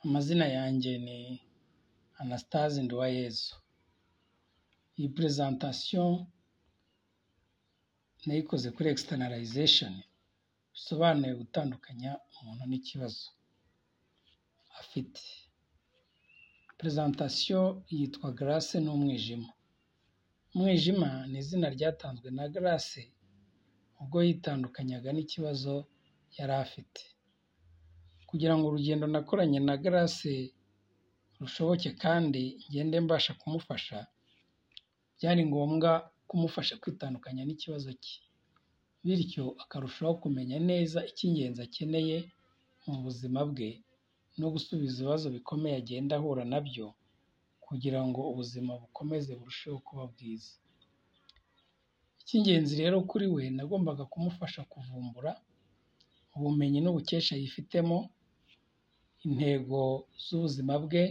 Amazina yanjye ni Anastase Nduwayezu. Iyi purezantasiyo nayikoze kuri externalization, bisobanuye gutandukanya umuntu n'ikibazo afite. Purezantasiyo yitwa Grace n'umwijima. Umwijima ni izina ryatanzwe na Grace ubwo yitandukanyaga n'ikibazo yari afite. Kugira ngo urugendo nakoranye na Grace rushoboke kandi ngende mbasha kumufasha, byari ngombwa kumufasha kwitandukanya n'ikibazo cye, bityo akarushaho kumenya neza icy'ingenzi akeneye mu buzima bwe no gusubiza ibibazo bikomeye agenda ahura na byo kugira ngo ubuzima bukomeze burusheho kuba bwiza. Icy'ingenzi rero kuri we nagombaga kumufasha kuvumbura ubumenyi n'ubukesha yifitemo, intego z'ubuzima bwe,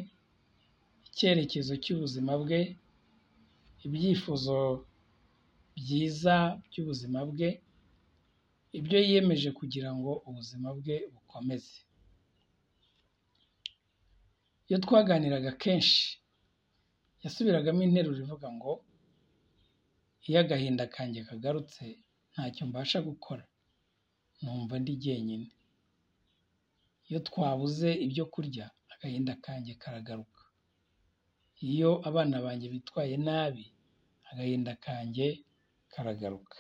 icyerekezo cy'ubuzima bwe, ibyifuzo byiza by'ubuzima bwe, ibyo yiyemeje kugira ngo ubuzima bwe bukomeze. Iyo twaganiraga kenshi yasubiragamo interuro ivuga ngo iyo agahinda kanjye kagarutse ntacyo mbasha gukora, numva ndi jyenyine. Iyo twabuze ibyo kurya agahinda kanjye karagaruka. Iyo abana banjye bitwaye nabi agahinda kanjye karagaruka.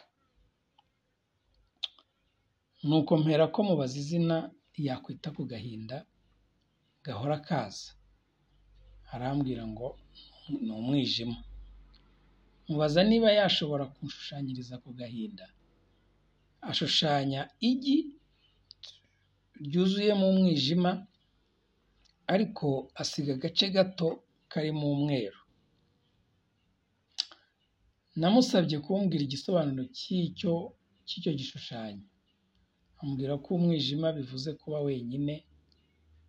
Nuko mperako mubaza izina yakwita ku gahinda gahora kaza, arambwira ngo ni umwijima. Mubaza niba yashobora kunshushanyiriza ako gahinda, ashushanya igi ryuzuyemo umwijima ariko asiga agace gato karimo umweru. Namusabye kumbwira igisobanuro cy'icyo cy'icyo gishushanyo, ambwira ko umwijima bivuze kuba wenyine,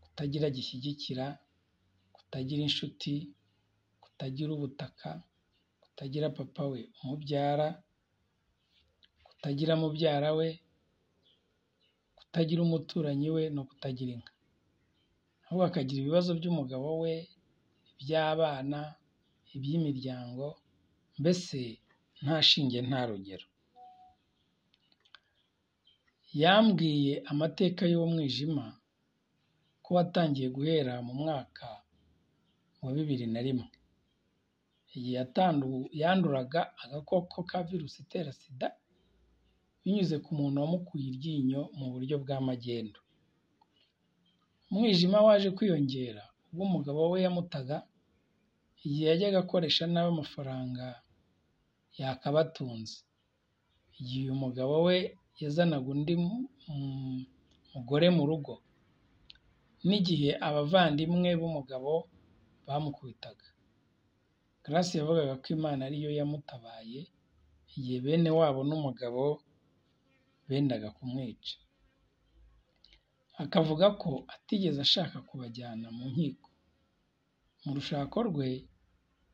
kutagira gishyigikira, kutagira inshuti, kutagira ubutaka, kutagira papa we umubyara, kutagira mubyara we, kutagira umuturanyi we no kutagira inka. Ahubwo akagira ibibazo by'umugabo we, iby'abana, iby'imiryango, mbese nta shinge nta rugero. Yambwiye amateka y'uwo mwijima ko watangiye guhera mu mwaka wa bibiri na rimwe. Igihe yanduraga agakoko ka virusi itera sida binyuze ku muntu wamukuye iryinyo mu buryo bwa magendu. Umwijima waje kwiyongera ubwo umugabo we yamutaga igihe yajyaga akoresha nabi amafaranga yakabatunze. Igihe uyu mugabo we yazanaga undi mugore mu rugo n'igihe abavandimwe b'umugabo bamukubitaga. Grace yavugaga ko Imana ariyo yamutabaye igihe bene wabo n'umugabo bendaga kumwica. Akavuga ko atigeze ashaka kubajyana mu nkiko. Mu rushako rwe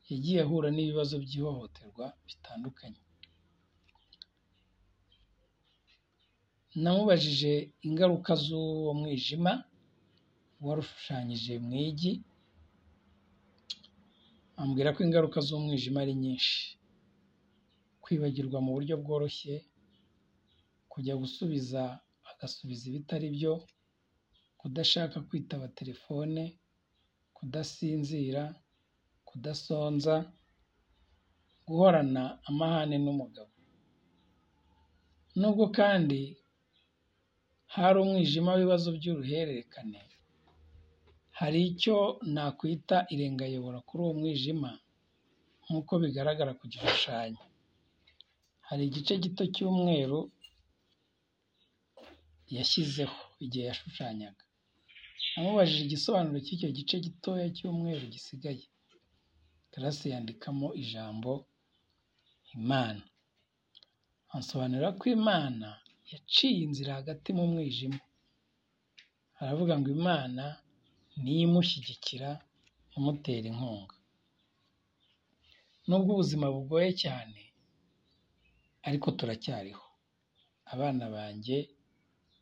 yagiye ahura n'ibibazo by'ihohoterwa bitandukanye. Namubajije ingaruka z'uwo mwijima warushushanyije mu igi, ambwira ko ingaruka z'umwijima ari nyinshi. Kwibagirwa mu buryo bworoshye, kujya gusubiza agasubiza ibitari byo, kudashaka kwitaba telefone, kudasinzira, kudasonza, guhorana amahane n'umugabo. Nubwo kandi hari umwijima w'ibibazo by'uruhererekane, hari icyo nakwita irengayobora kuri uwo mwijima nk'uko bigaragara ku gishushanyo. Hari igice gito cy'umweru yashyizeho igihe yashushanyaga. Namubajije igisobanuro cy'icyo gice gitoya cy'umweru gisigaye. Grace yandikamo ijambo Imana. Ansobanurira ko Imana yaciye inzira hagati mu mwijima. Aravuga ngo Imana niyo imushyigikira, imutera inkunga. Nubwo ubuzima bugoye cyane ariko turacyariho. Abana banjye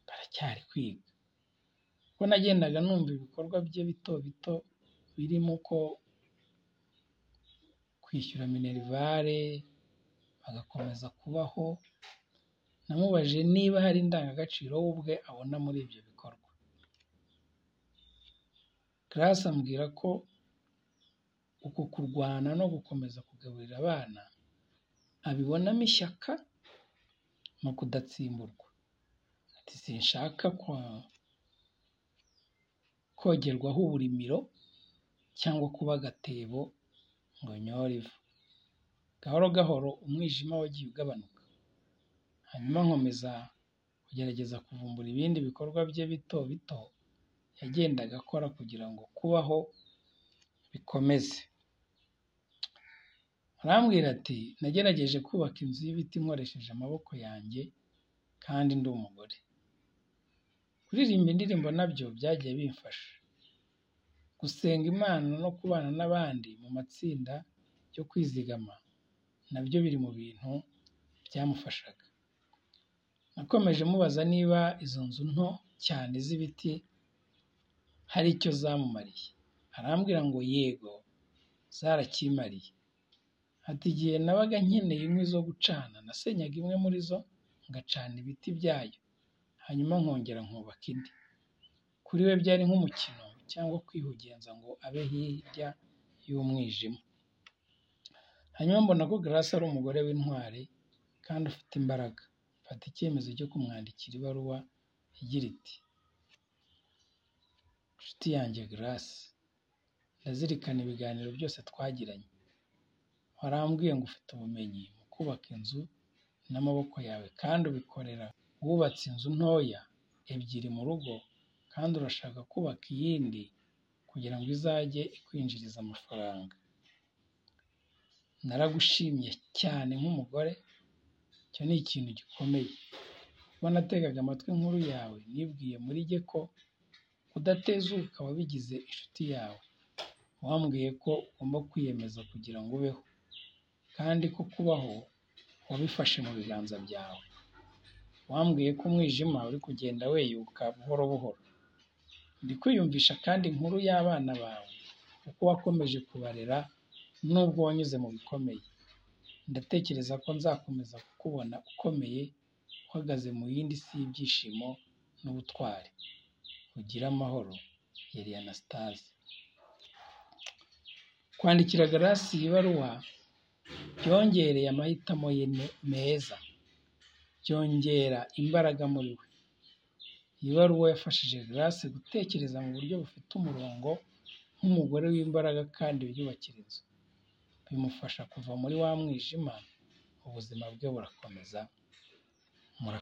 baracyari kwiga. kuko nagendaga numva ibikorwa bye bito bito birimo ko kwishyura minerivare agakomeza kubaho namubajije niba hari indangagaciro we ubwe abona muri ibyo bikorwa Grace ambwira ko uku kurwana no gukomeza kugaburira abana abibonamo ishyaka no kudatsimburwa ati sinshaka kwa- kogerwaho uburimiro cyangwa kuba agatebo ngo nyore ivu gahoro gahoro umwijima wagiye ugabanuka hanyuma nkomeza kugerageza kuvumbura ibindi bikorwa bye bito bito yagendaga akora kugira ngo kubaho bikomeze arambwira ati nagerageje kubaka inzu y'ibiti nkoresheje amaboko yanjye kandi ndi umugore kuririmba indirimbo nabyo byagiye bimfasha gusenga imana no kubana n'abandi mu matsinda yo kwizigama nabyo biri mu bintu byamufashaga nakomeje mubaza niba izo nzu nto cyane z'ibiti hari icyo zamumariye arambwira ngo yego zarakimariye ati igihe nabaga nkeneye inkwi zo gucana nasenyaga imwe muri zo ngacana ibiti byayo hanyuma nkongera nkubaka indi kuri we byari nk'umukino cyangwa kwihugenza ngo abe hirya y'umwijima hanyuma mbona ko Grace ari umugore w'intwari kandi ufite imbaraga mfata icyemezo cyo kumwandikira ibaruwa igira iti inshuti yanjye Grace ndazirikana ibiganiro byose twagiranye warambwiye ngo ufite ubumenyi mu kubaka inzu n'amaboko yawe kandi ubikorera wubatse inzu ntoya ebyiri mu rugo kandi urashaka kubaka iyindi kugira ngo izajye ikwinjiriza amafaranga naragushimye cyane nk'umugore icyo ni ikintu gikomeye kuba nategaga amatwi inkuru yawe nibwiye muri jye ko kudatezuka wabigize inshuti yawe wambwiye ko ugomba kwiyemeza kugira ngo ubeho kandi ko kubaho wabifashe mu biganza byawe wambwiye ko umwijima uri kugenda weyuka buhoro buhoro ndi kwiyumvisha kandi inkuru y'abana bawe kuko wakomeje kubarera nubwo wanyuze mu bikomeye ndatekereza ko nzakomeza kukubona ukomeye uhagaze mu yindi si y'ibyishimo n'ubutwari ugira amahoro yari anastase kwandikira garasi ibaruwa byongereye amahitamo ye ne- meza byongera imbaraga muri we iyi baruwa yafashije Grace gutekereza mu buryo bufite umurongo nk'umugore w'imbaraga kandi wiyubakira inzu bimufasha kuva muri wa mwijima ubuzima bwe burakomeza